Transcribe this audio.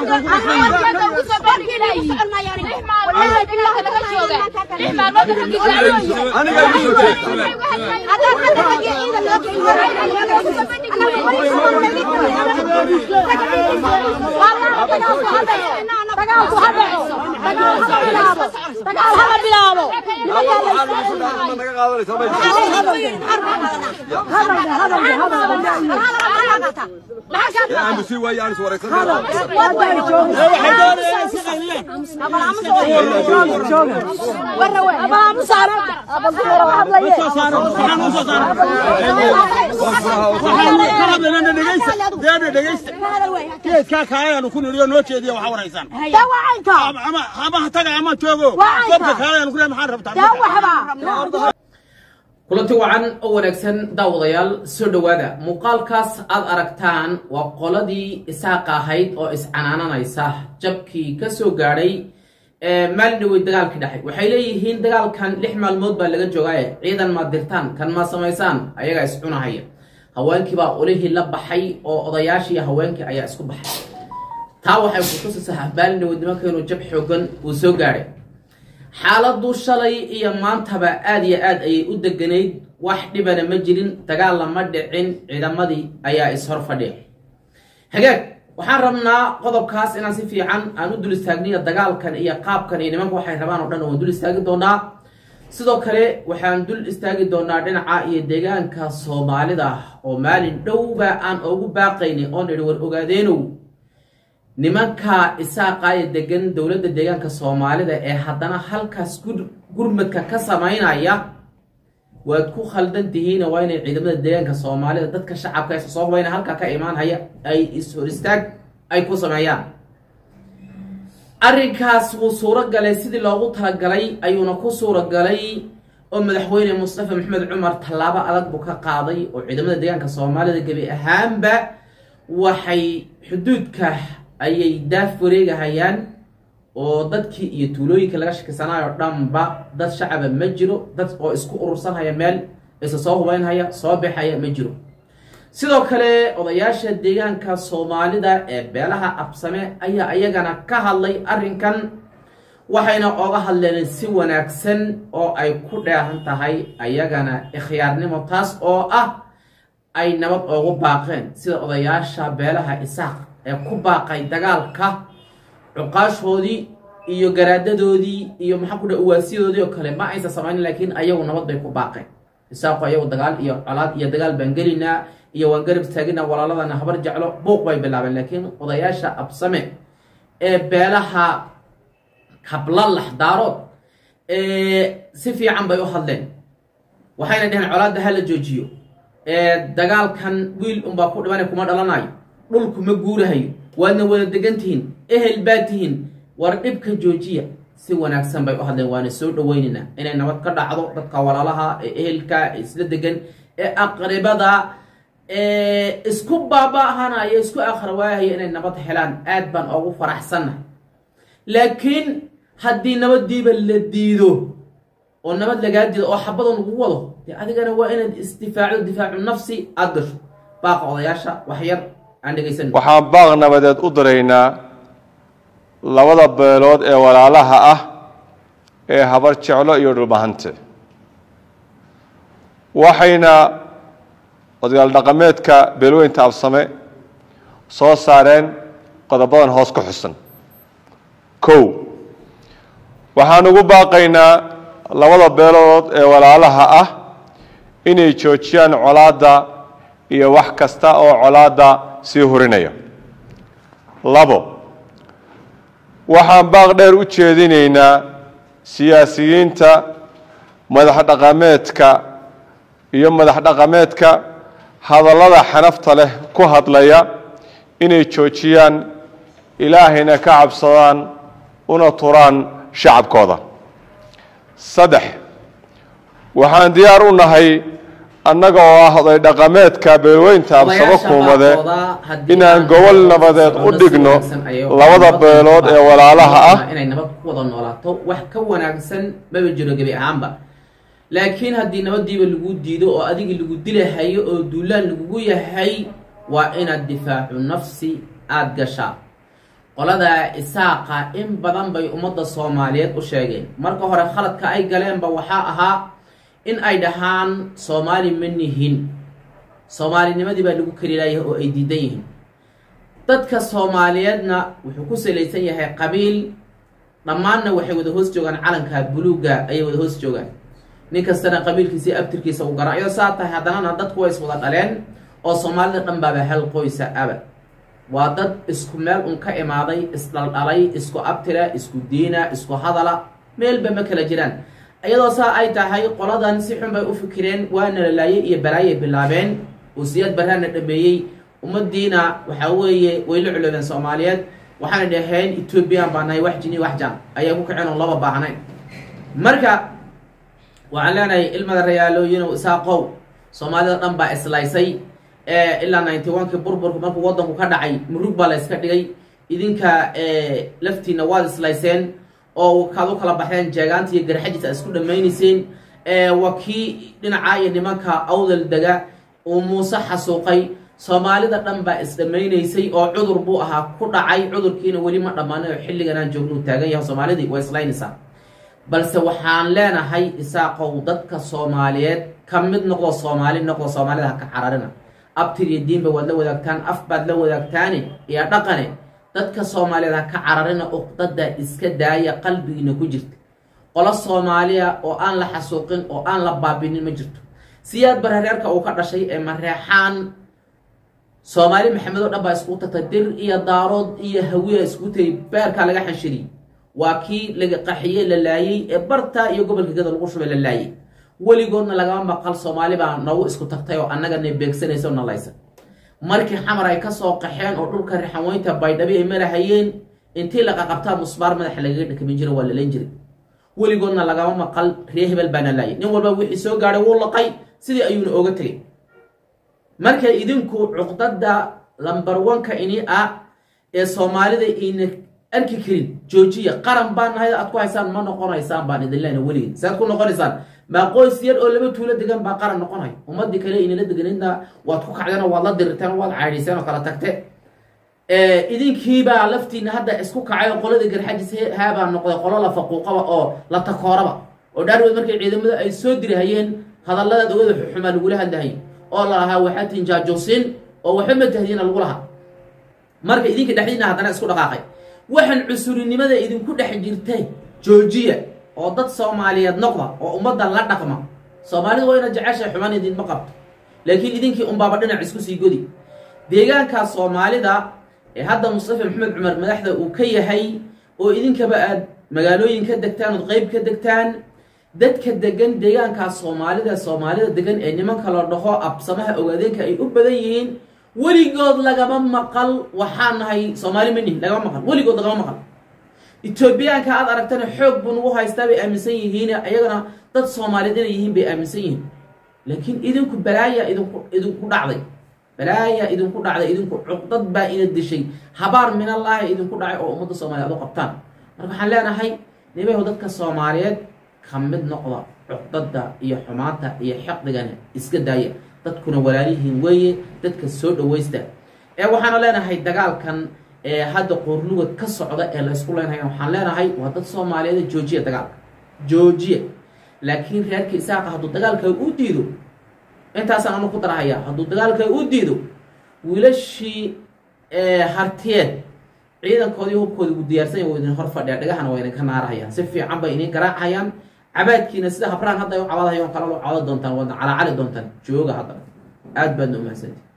geedkaa kaalayaanu ku nidhiyo noo jeediya waxaa waraysaan ama ama ha taga ama joogo gobka kaalayaanu ku maxaan rabtaa kulanti wacan oo wanaagsan daawadayaal soo dhowaada muuqaalkaas aad aragtaan waa qoladii isaaqa ahayd oo iscanaananaysa jabkii ka soo gaadhay maalin dhawey dagaalkii dhexay waxay leeyihiin dagaalkan lix maalmood baa laga joogaaye ciidan maad dirtaan kan ma samaysaan ayagaa iscunahaya haweenkii baa olihii la baxay oo odayaashii haweenkii ayaa isku baxay taa waxay kutusaysaa maalin dhaweyd nimanka inuu jab xoogan uu soo gaadhay xaaladdu shalay iyo maantaba aada iyo aad ayay u deganayd wax dhibana ma jirin dagaal lama dhicin ciidamadii ayaa ishor fadhiya hagaag waxaan rabnaa qodobkaas inaan si fiican aan u dul istaagniyo dagaalkan iyo qaabkan iyo nimanka waxay rabaan oo dhan waan dul istaagi doonaa sidoo kale waxaan dul istaagi doonaa dhinaca iyo deegaanka soomaalida oo maalin dhowba aan ugu baaqayni oon idhi war ogaadeenow nimanka isaaqaaya degan dowladda deegaanka soomaalida ee haddana halkaas gurmadka ka samaynaya waad ku khaldan tihiin waa inay ciidamada deegaanka soomaalida dadka shacabka ee soo hubayna halkaa ka imaanhaya ay is-hor istaag ay ku sameeyaan arrinkaas wuu suuro galay sidii loogu talagalay ayuuna ku suuro galay oo madaxweyne mustafa maxamed cumar tallaabo adag buu ka qaaday oo ciidamada deegaanka soomaalida gebi ahaanba waxay xuduudka ayay daaf wareegahayaan oo dadkii iyo tuulooyinka laga shakisanayo dhanba dad shacaba ma jiro dad oo isku urursanhaya meel isa soo hubeynhaya soo baxaya ma jiro sidoo kale odayaasha deegaanka soomaalida ee beelaha absame ayaa iyagana ka hadlay arrinkan waxayna oga hadleen si wanaagsan oo ay ku dheehan tahay ayagana ikhyaarnimo taas oo ah ay nabad oogu baaqeen sida odayaasha beelaha isaaq ee ku baaqay dagaalka cuqaashoodii iyo garaadadoodii iyo maxaa ku dha uwaasiyadoodii oo kale ma aysan samaynin laakiin ayagu nabad bay ku baaqeen isaaqu ayagu dagaal iyo colaad iyo dagaal baan gelinaa iyo waan garab taagina walaaladana habar jeclo buuq bay bilaabeen laakiin odayaasha absame ee beelaha kablalax daarood si fiican bay u hadleen waxayna dheheen colaadda ha la joojiyo dagaalkan wiil unbaa ku dhibana kuma dhalanayo dhulku ma guurahayo waadna wada degan tihiin ehel baa tihiin war dhibka joojiya si wanaagsan bay u hadleen waana soo dhaweynaynaa inay nabad ka dhacdo dadka walaalaha ee ehelka ee isla degan ee aqribada ee isku baaba-ahanaya isku akhrawaahaya inay nabad helaan aad baan ugu faraxsannahay laakiin haddii nabadiiba la diido oo nabad lagaa diido oo xabadoo lagu wado dee adigana waa inaad isdifaacdo difaacu nafsi aada gasho baaqa odayaasha waxyar waxaan baaq nabadeed u diraynaa labada beelood ee walaalaha ah ee habar jeclo iyo dhulbahante waxayna odayaal dhaqameedka beelweynta absame soo saareen qodobadan hoos ku xusan kow waxaan ugu baaqaynaa labada beelood ee walaalaha ah inay joojiyaan colaadda iyo wax kasta oo colaadda sii hurinaya labo waxaan baaq dheer u jeedinaynaa siyaasiyiinta madax dhaqameedka iyo madax dhaqameedka hadallada xanafta leh ku hadlaya inay joojiyaan ilaahayna ka cabsadaan una turaan shacabkooda saddex waxaan diyaar u nahay annaga oo ah oday dhaqameedka beelweynta absabo kuumade inaan gobol nabadeed u dhigno labada beelood ee walaalaha ah inay nabad ku wada noolaato wax ka wanaagsan maba jiro gebi ahaanba laakiin haddii nabadiiba lagu diido oo adigii lagu dilahayo oo duulaan lagugu yahay waa inaad difaacu nafsi aada gashaa qolada isaaqa in badan bay ummadda soomaaliyeed u sheegeen marka hore khaladka ay galeenba waxaa ahaa in ay dhahaan soomaali ma nihin soomaalinimadii baa lagu kelilayahay oo ay diidan yihiin dadka soomaaliyeedna wuxuu ku salaysan yahay qabiil dhammaanna waxay wada hoos joogaan calanka buluugga ayay wada hoos joogaan nin kastana qabiilkiisii abtirkiisa u garaa iyadoo saa tahay haddanana dadku way iswada dhaleen oo soomaalida dhan baaba hal qoysa aba waa dad isku meel un ka imaaday isdhaldhalay isku abtira isku diina isku hadala meelba ma kala jiraan iyadoo saa ay tahay qoladan si xun bay u fikireen waana lalaayay iyo balaayay bilaabeen oo siyaad baraana dhameeyey ummadiina waxaa weeye way la culoobeen soomaaliyeed waxaana dhaheen ethoobiyan baa nahay wax jini wax jaan ayaa ku kaceen oo laba baahnayn marka waxaan leenahay ilmada rayaalooyinow isaaqow soomaalida dhan baa islaysay ilaa ninety one-kii burburku markuu waddanku ka dhacay murug baa la yska dhigay idinka laftiina waad islayseen oo kaad u kala baxdeen jeegaanta iyo garxajiis a isku dhammaynayseen waa kii dhinacaa iyo nimanka awdal dega uu muuse xasuuqay soomaalida dhan baa isdhammaynaysay oo cudur buu ahaa ku dhacay cudurkiina weli ma dhammaanin oo xilliganaan joognuu taagan yahay soomaalidii waa islaynaysaa balse waxaan leenahay isaaqow dadka soomaaliyeed ka mid noqdo soomaali noqdo soomaalida ha ka cararina abtir iyo diinba waad la wadaagtaan af baad la wadaagtaane iyo dhaqane dadka soomaaliyeed ha ka cararina uqdada iska daaya qalbigiina ku jirta qolo soomaaliya oo aan la xasuuqin oo aan la baabinin ma jirto siyaad barareerka uu ka dhashay ee mareexaan soomaali maxamed oo dhan baa iskugu tagtay dir iyo daarood iyo hawiya iskugu tagay beerkaa laga xanshiriyey waa kii laga qaxiyey la laayey ee barta iyo gobolka gada lagu shubay la laayey weligoodna lagama maqal soomaali baa noogu isku tagtay oo annagana beegsanaysa oo nalaysa markii xamar ay ka soo qaxeen oo dhulka rixanweynta baydhabi ay marahayeen intii laqaqabtaa musbaar madaxa lagaga dhakamin jira waa lalayn jiray weligoodna lagama maqal ree hebel baana laayay nin walba wixii soo gaadhay wuu laqay sidii ayuuna ooga tegay marka idinku cuqdada lambar wanka ini ah ee soomaalida ina arki karin joojiya qaran baan nahay aad ku haysaan ma noqonaysaan baan idin lena weligin saad ku noqonaysaan maa qoys yar oo laba tuulo degan baa qaran noqonay ummadii kale inala deganidna waad ku kacdeen oo waad la dirirteen oo waad caydhiseen oo kala tagte idinkiibaa laftiina hadda isku kacay oo qoladii garxajis haabaa noqday qolo la faquuqaba oo la takooraba oo dhaarwood markay ciidamada ay soo dirihayeen hadalladaad ogada xuxumaa lagula hadlahay oo lalahaa waxaa tihin jaajuusin oo waxba ma tahdiina lagu lahaa marka idinka dhexdiina haddana isku dhaqaaqay waxaan cusurinimada idinku dhex jirtay joojiya oo dad soomaaliyeed noqda oo ummadda la dhaqma soomaalidu waa ina jeceshay xumaan idinma qabto laakiin idinkii unbaaba dhinac isku sii godi deegaankaa soomaalida ee hadda mustafa maxamed cumar madaxda uu ka yahay oo idinkaba aad magaalooyin ka degtaan ood qeyb ka degtaan dadka degan deegaankaa soomaalida soomaalida degan ee nimanka la dhaho absamaha ogaadeenka ay u badan yihiin weligood lagama maqal waxaa nahay soomaali ma nihin lagama maqal weligood lagama maqal etoobiyaanka aad aragtana xoog buu nagu haystaa bay aaminsan yihiin ayagana dad soomaaliyeed inay yihiin bay aaminsan yihiin laakiin idinku balaaya idinku idinku dhacday balaaya idinku dhacday idinku cuqdad baa ina dishay habaar minallaahi idinku dhacay oo ummadda soomaaliyeed u qabtaan marka waxaan leenahay nimayahu dadka soomaaliyeed ka mid noqda cuqdada iyo xumaanta iyo xaqdigana iska daaya dadkuna walaalihiin weeye dadka soo dhawaysta ee waxaana leenahay dagaalkan ee hadda qoornugad ka socda ee la ysku leenahay waxaan leenahay waa dad soomaaliyeed joojiya dagaalka joojiya laakiin reerka isaaqa hadduu dagaalka u diido intaasaan anu ku darahayaa hadduu dagaalka u diido wiilashii hartiyeed ciidankoodii hubkooda ugu diyaarsanya waa idin hor fadhiya dhagahana waa idinka naarahayaan si fiican bay idin garaacayaan cabaadkiina sida habraan hadda ay u cabaadhayo kala cabaada doontaan waadna calaacali doontaan jooga hadda aad baadna umahsanti